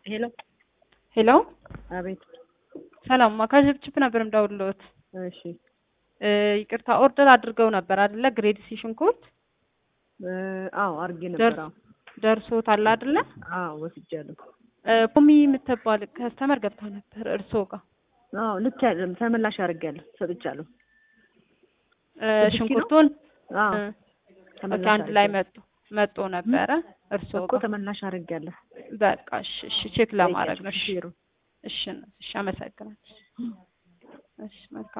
ሄሎ ሄሎ አቤት። ሰላም ማ ከችፕችፕ ነበር የምደውልልዎት። እሺ እ ይቅርታ ኦርደር አድርገው ነበር አይደለ? ግሬድ ሲ ሽንኩርት እ አዎ አድርጌ ነበር። አዎ ደርሶታል አይደለ? አዎ ወስጃለሁ። እ ፖሚ የምትባል ከስተመር ገብታ ነበር እርስዎ ጋር አዎ ልክ ያለ ተመላሽ አድርጌያለሁ፣ ሰጥቻለሁ። እ ስድስት ኪሎ? ሽንኩርቱን አዎ እ ተመላሽ ኦኬ፣ አንድ ላይ አድርጌያለሁ። መጡ መጦ ነበረ እርስዎ እኮ ጋር ተመላሽ አድርጌያለሁ። በቃ እሺ፣ እሺ ቼክ ለማድረግ ነው። እሺ፣ ሹፌሩ እሺ፣ እሺ አመሰግናለሁ። እሺ መልካም